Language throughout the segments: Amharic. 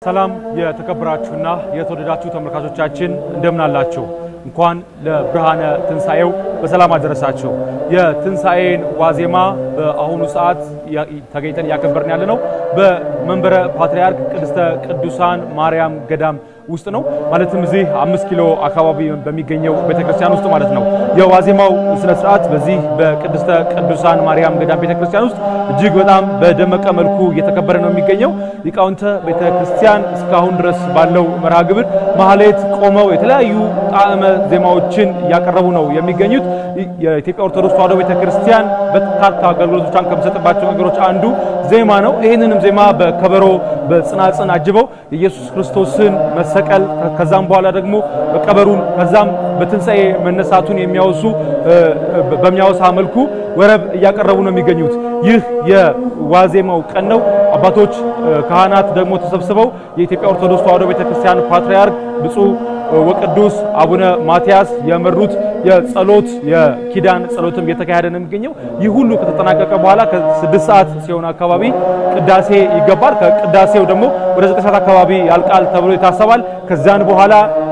ሰላም የተከበራችሁና የተወደዳችሁ ተመልካቾቻችን እንደምን አላችሁ? እንኳን ለብርሃነ ትንሣኤው በሰላም አደረሳችሁ። የትንሣኤን ዋዜማ በአሁኑ ሰዓት ተገኝተን እያከበርን ያለ ነው በመንበረ ፓትርያርክ ቅድስተ ቅዱሳን ማርያም ገዳም ውስጥ ነው። ማለትም እዚህ አምስት ኪሎ አካባቢ በሚገኘው ቤተክርስቲያን ውስጥ ማለት ነው። የዋዜማው ስነ ስርዓት በዚህ በቅድስተ ቅዱሳን ማርያም ገዳም ቤተክርስቲያን ውስጥ እጅግ በጣም በደመቀ መልኩ እየተከበረ ነው የሚገኘው። ሊቃውንተ ቤተክርስቲያን እስካሁን ድረስ ባለው መርሃ ግብር ማህሌት ቆመው የተለያዩ ጣዕመ ዜማዎችን እያቀረቡ ነው የሚገኙት። የኢትዮጵያ ኦርቶዶክስ ተዋሕዶ ቤተክርስቲያን በርካታ አገልግሎቶቿን ከምሰጥባቸው ነገሮች አንዱ ዜማ ነው። ይህንንም ዜማ በከበሮ በጽናጽን አጅበው የኢየሱስ ክርስቶስን መሰቀል ከዛም በኋላ ደግሞ መቀበሩን ከዛም በትንሣኤ መነሳቱን የሚያወሱ በሚያወሳ መልኩ ወረብ እያቀረቡ ነው የሚገኙት። ይህ የዋዜማው ቀን ነው። አባቶች ካህናት ደግሞ ተሰብስበው የኢትዮጵያ ኦርቶዶክስ ተዋሕዶ ቤተክርስቲያን ፓትርያርክ ብፁዕ ወቅዱስ አቡነ ማትያስ የመሩት የጸሎት የኪዳን ጸሎትም እየተካሄደ ነው የሚገኘው። ይህ ሁሉ ከተጠናቀቀ በኋላ ከስድስት ሰዓት ሲሆን አካባቢ ቅዳሴ ይገባል። ከቅዳሴው ደግሞ ወደ ዘጠኝ ሰዓት አካባቢ ያልቃል ተብሎ ይታሰባል። ከዛን በኋላ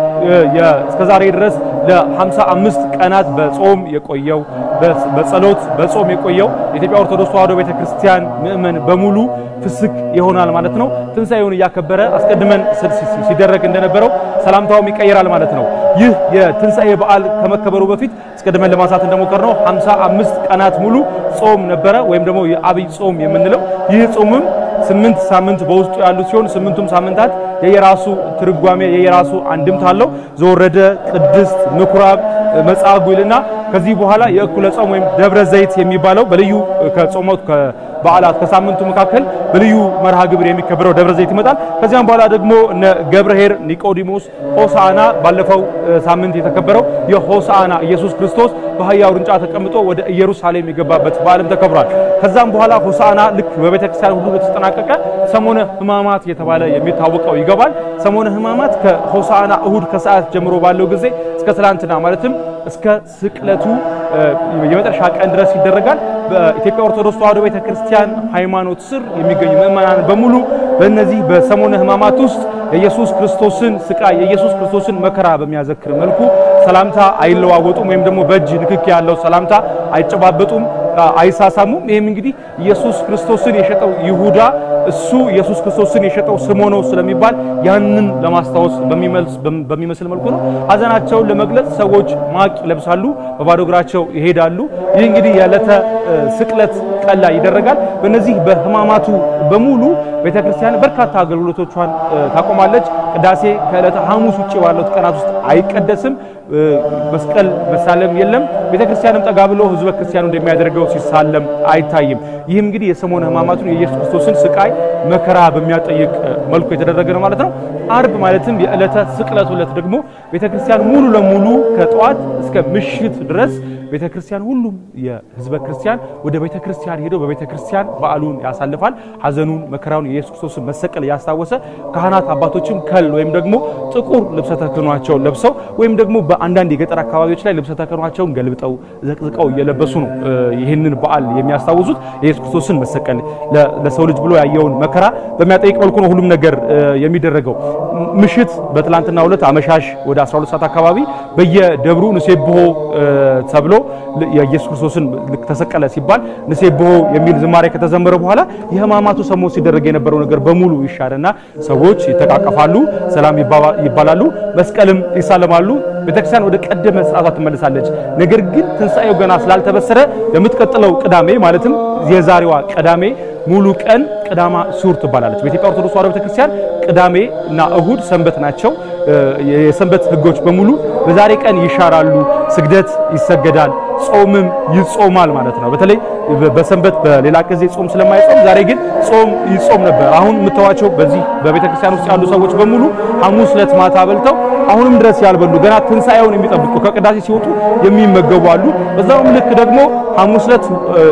እስከዛሬ ድረስ ለ55 ቀናት በጾም የቆየው በጸሎት በጾም የቆየው የኢትዮጵያ ኦርቶዶክስ ተዋሕዶ ቤተክርስቲያን ምእመን በሙሉ ፍስክ ይሆናል ማለት ነው። ትንሣኤውን እያከበረ አስቀድመን ሲደረግ እንደነበረው ሰላምታውም ይቀየራል ማለት ነው። ይህ የትንሣኤ በዓል ከመከበሩ በፊት አስቀድመን ለማንሳት እንደሞከርነው 55 ቀናት ሙሉ ጾም ነበረ፣ ወይም ደግሞ የአብይ ጾም የምንለው ይህ ጾምም ስምንት ሳምንት በውስጡ ያሉ ሲሆን ስምንቱም ሳምንታት የየራሱ ትርጓሜ የየራሱ አንድምታ አለው። ዘወረደ፣ ቅድስት፣ ምኩራብ፣ መጻጉዕ ይልና ከዚህ በኋላ የእኩለ ጾም ወይም ደብረ ዘይት የሚባለው በልዩ ከጾሞት በዓላት ከሳምንቱ መካከል በልዩ መርሃ ግብር የሚከበረው ደብረ ዘይት ይመጣል። ከዚያም በኋላ ደግሞ እነ ገብርኄር፣ ኒቆዲሞስ፣ ሆሳዕና ባለፈው ሳምንት የተከበረው የሆሳዕና ኢየሱስ ክርስቶስ በአህያ ውርንጫ ተቀምጦ ወደ ኢየሩሳሌም የገባበት በዓልም ተከብሯል። ከዛም በኋላ ሆሳዕና ልክ በቤተክርስቲያን ሁሉ በተጠናቀቀ ሰሞነ ሕማማት የተባለ የሚታወቀው ይገባል። ሰሞነ ሕማማት ከሆሳዕና እሁድ ከሰዓት ጀምሮ ባለው ጊዜ እስከ ትላንትና ማለትም እስከ ስቅለቱ የመጨረሻ ቀን ድረስ ይደረጋል። በኢትዮጵያ ኦርቶዶክስ ተዋሕዶ ቤተክርስቲያን ሃይማኖት ስር የሚገኙ ምእመናን በሙሉ በእነዚህ በሰሞነ ሕማማት ውስጥ የኢየሱስ ክርስቶስን ስቃይ የኢየሱስ ክርስቶስን መከራ በሚያዘክር መልኩ ሰላምታ አይለዋወጡም፣ ወይም ደግሞ በእጅ ንክኪ ያለው ሰላምታ አይጨባበጡም፣ አይሳሳሙም። ይህም እንግዲህ ኢየሱስ ክርስቶስን የሸጠው ይሁዳ እሱ ኢየሱስ ክርስቶስን የሸጠው ስሞ ነው ስለሚባል ያንን ለማስታወስ በሚመስል መልኩ ነው። ሐዘናቸውን ለመግለጽ ሰዎች ማቅ ይለብሳሉ፣ በባዶ እግራቸው ይሄዳሉ። ይህ እንግዲህ የዕለተ ስቅለት ቀን ላይ ይደረጋል። በእነዚህ በሕማማቱ በሙሉ ቤተክርስቲያን በርካታ አገልግሎቶቿን ታቆማለች። ቅዳሴ ከዕለተ ሐሙስ ውጭ ባሉት ቀናት ውስጥ አይቀደስም። መስቀል መሳለም የለም። ቤተክርስቲያንም ጠጋ ብሎ ህዝበ ክርስቲያኑ እንደሚያደርገው ሲሳለም አይታይም። ይህም እንግዲህ የሰሞነ ሕማማቱን የኢየሱስ ክርስቶስን ስቃይ መከራ በሚያጠይቅ መልኩ የተደረገ ነው ማለት ነው። አርብ ማለትም የዕለተ ስቅለቱ ዕለት ደግሞ ቤተክርስቲያን ሙሉ ለሙሉ ከጠዋት እስከ ምሽት ድረስ ቤተክርስቲያን ሁሉም የህዝበ ክርስቲያን ወደ ቤተክርስቲያን ሄዶ በቤተክርስቲያን በዓሉን ያሳልፋል። ሐዘኑን መከራውን የኢየሱስ ክርስቶስን መሰቀል ያስታወሰ ካህናት አባቶችም ከል ወይም ደግሞ ጥቁር ልብሰ ተክህኗቸውን ለብሰው ወይም ደግሞ በአንዳንድ የገጠር አካባቢዎች ላይ ልብሰ ተክህኗቸውን ገልብጠው ዘቅዝቀው እየለበሱ ነው ይህንን በዓል የሚያስታውሱት። የኢየሱስ ክርስቶስን መሰቀል ለሰው ልጅ ብሎ ያየውን መከራ በሚያጠይቅ መልኩ ነው ሁሉም ነገር የሚደረገው። ምሽት በትላንትናው ዕለት አመሻሽ ወደ 12 ሰዓት አካባቢ በየደብሩ ንሴብሖ ተብሎ የኢየሱስ ክርስቶስን ተሰቀለ ሲባል ንሴብሖ የሚል ዝማሬ ከተዘመረ በኋላ የሕማማቱ ሰሞን ሲደረግ የነበረው ነገር በሙሉ ይሻርና ሰዎች ይተቃቀፋሉ፣ ሰላም ይባላሉ፣ መስቀልም ይሳለማሉ። ቤተክርስቲያን ወደ ቀደመ ስርዓቷ ትመለሳለች። ነገር ግን ትንሣኤው ገና ስላልተበሰረ በምትቀጥለው ቅዳሜ ማለትም የዛሬዋ ቅዳሜ ሙሉ ቀን ቅዳማ ስዑር ትባላለች። በኢትዮጵያ ኦርቶዶክስ ተዋሕዶ ቤተክርስቲያን ቅዳሜ እና እሁድ ሰንበት ናቸው። የሰንበት ሕጎች በሙሉ በዛሬ ቀን ይሻራሉ። ስግደት ይሰገዳል፣ ጾምም ይጾማል ማለት ነው። በተለይ በሰንበት በሌላ ጊዜ ጾም ስለማይጾም ዛሬ ግን ጾም ይጾም ነበር። አሁን የምታዋቸው በዚህ በቤተክርስቲያን ውስጥ ያሉ ሰዎች በሙሉ ሐሙስ ዕለት ማታ በልተው አሁንም ድረስ ያልበሉ ገና ትንሣኤውን የሚጠብቁ ከቅዳሴ ሲወጡ የሚመገቡ አሉ። በዛውም ልክ ደግሞ ሐሙስ ዕለት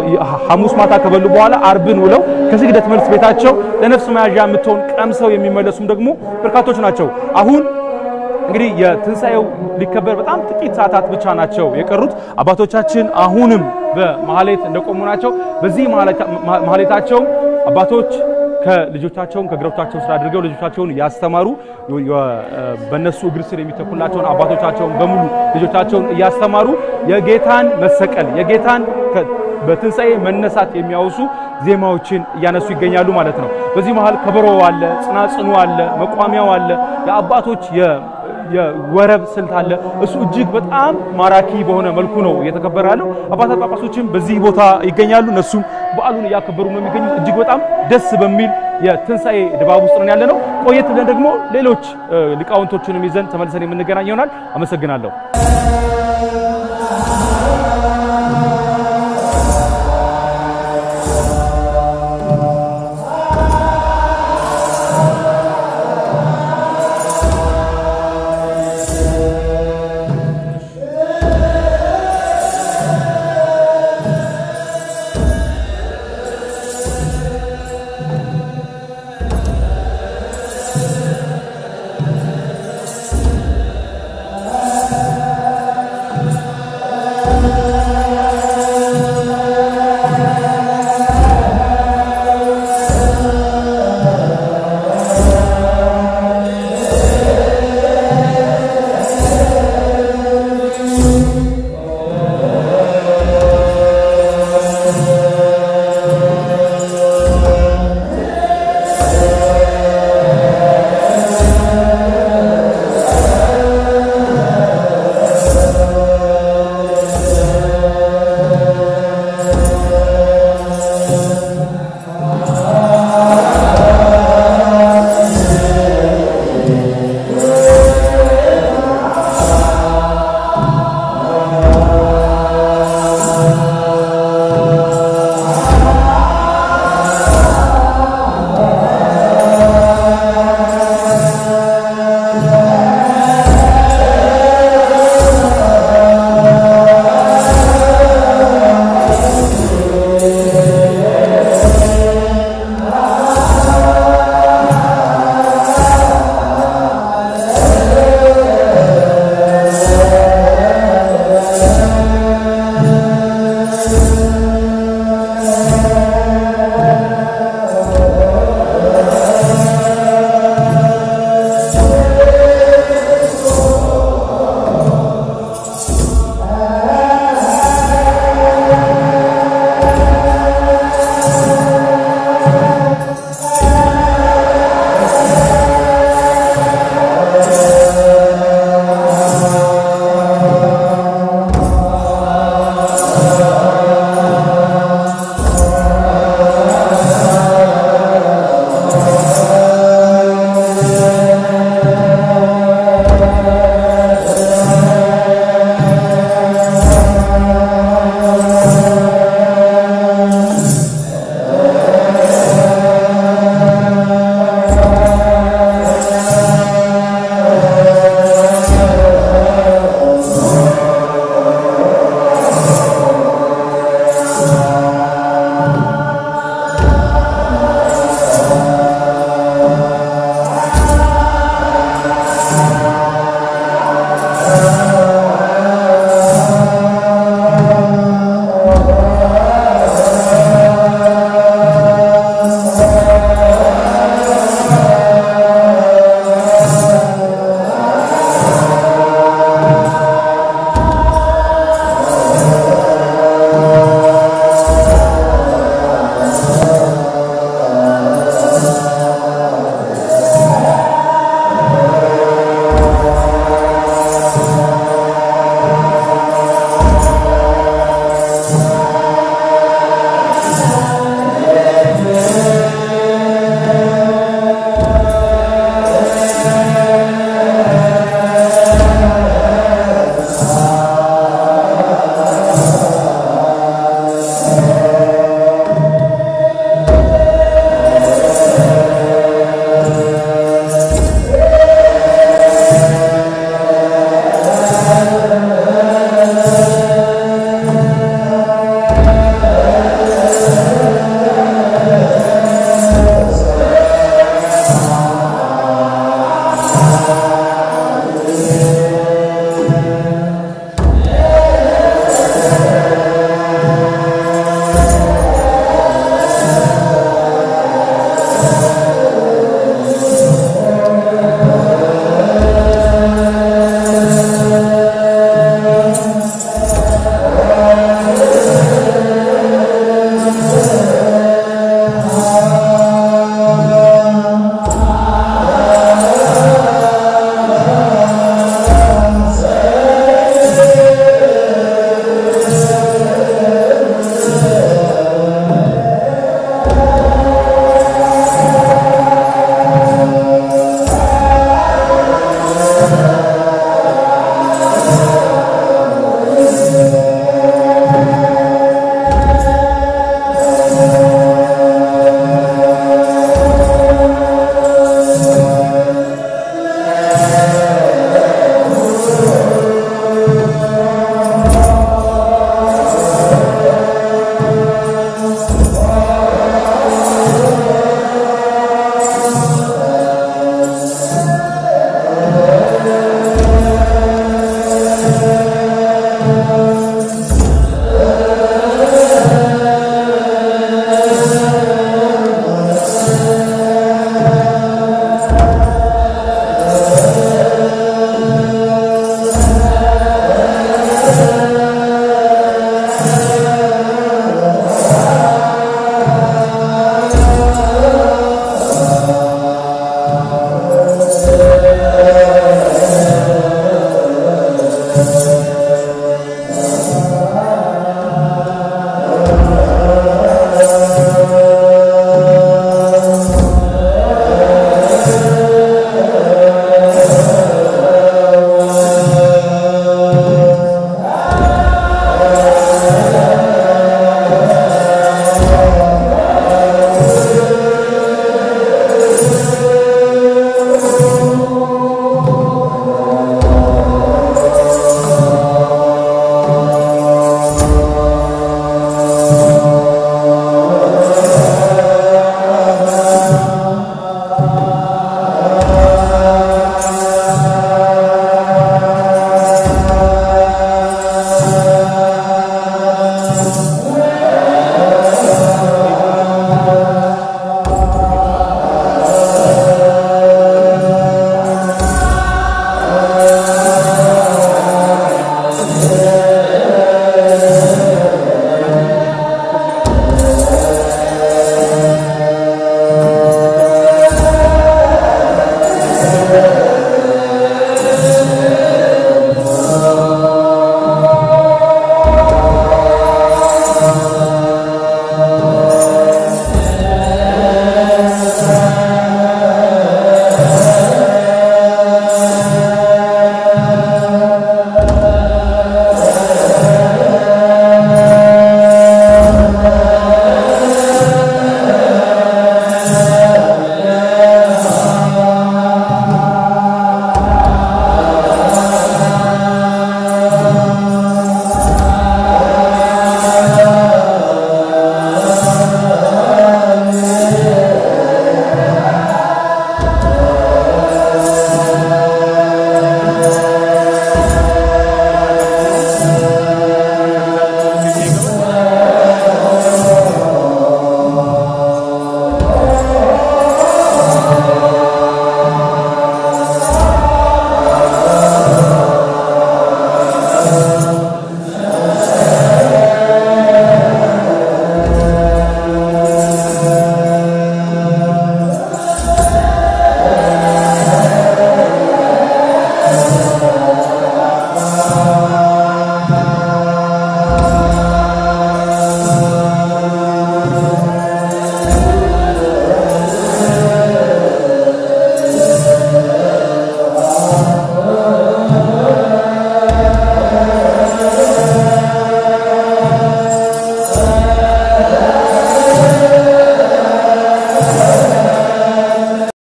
ሐሙስ ማታ ከበሉ በኋላ አርብን ውለው ከስግደት መልስ ቤታቸው ለነፍስ መያዣ የምትሆን ቀምሰው የሚመለሱም ደግሞ በርካቶች ናቸው። አሁን እንግዲህ የትንሣኤው ሊከበር በጣም ጥቂት ሰዓታት ብቻ ናቸው የቀሩት። አባቶቻችን አሁንም በማህሌት እንደቆሙ ናቸው። በዚህ ማህሌታቸው አባቶች ከልጆቻቸውን ከእግሮቻቸው ስራ አድርገው ልጆቻቸውን ያስተማሩ በእነሱ እግር ስር የሚተኩላቸውን አባቶቻቸውን በሙሉ ልጆቻቸውን እያስተማሩ የጌታን መሰቀል የጌታን በትንሣኤ መነሳት የሚያወሱ ዜማዎችን እያነሱ ይገኛሉ ማለት ነው። በዚህ መሃል ከበሮ አለ፣ ጽናጽኑ አለ፣ መቋሚያው አለ፣ የአባቶች የወረብ ስልት አለ። እሱ እጅግ በጣም ማራኪ በሆነ መልኩ ነው እየተከበረ ያለው። አባታት ጳጳሶችም በዚህ ቦታ ይገኛሉ። እነሱም በዓሉን እያከበሩ ነው የሚገኙት። እጅግ በጣም ደስ በሚል የትንሣኤ ድባብ ውስጥ ነን ያለ ነው። ቆየት ብለን ደግሞ ሌሎች ሊቃውንቶችንም ይዘን ተመልሰን የምንገናኝ ይሆናል። አመሰግናለሁ።